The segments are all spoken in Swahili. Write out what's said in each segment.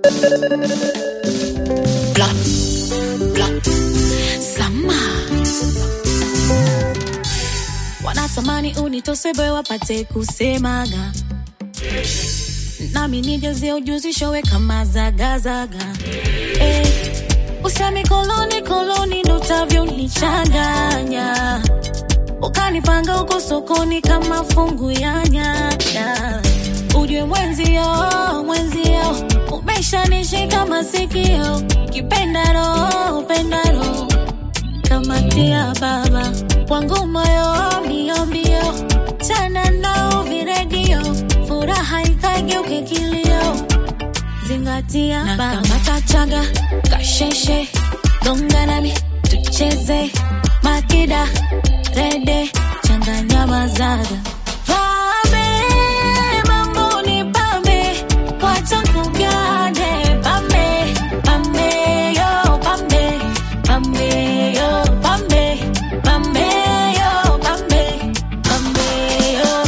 Blah, blah. Sama wanatamani unitosebe wapate kusemaga nami nijazie ujuzi showe kama zagazaga eh, usemi koloni koloni ndo utavyonichanganya ukanipanga huko sokoni kama fungu ya nyanya ujue mwenzio mwenzio umeshanishika masikio kipendaro pendaro kamatia baba wangu moyo mbio mbio tena nao viredio furaha ikageuke kilio zingatia baba matachaga kasheshe gonga nami tucheze makida rede changanya mazaga pambe mambo ni pambe wacha kugane pambe pambe yo pambe pambe yo pambe pambe yo pambe pambe yo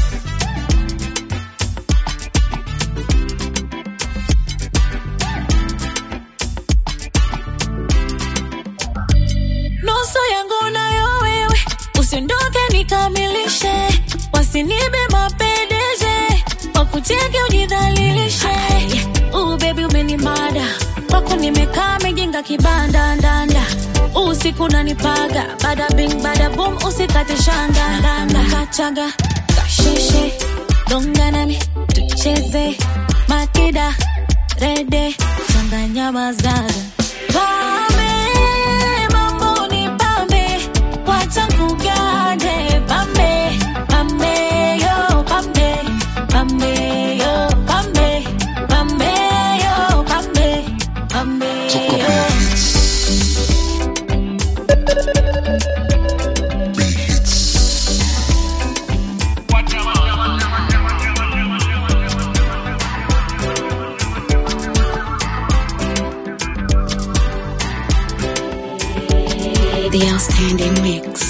nusu yangu nayo wewe, usiondoke nikamilishe, wasinibe mapendeje, wakucheke ujidhalilishe. Uh, baby umenimada kwako nimekaa mejenga kibanda ndanda usiku nanipaga bada bing bada boom usikate shanga ndanda kachaga kasheshe gonga nami tucheze makida rede changanya mazaga pame mambo ni pambe wacha kugane pambe pambe yo pambe pambe yo pambe pambe yo pambe pambe yo The outstanding mix.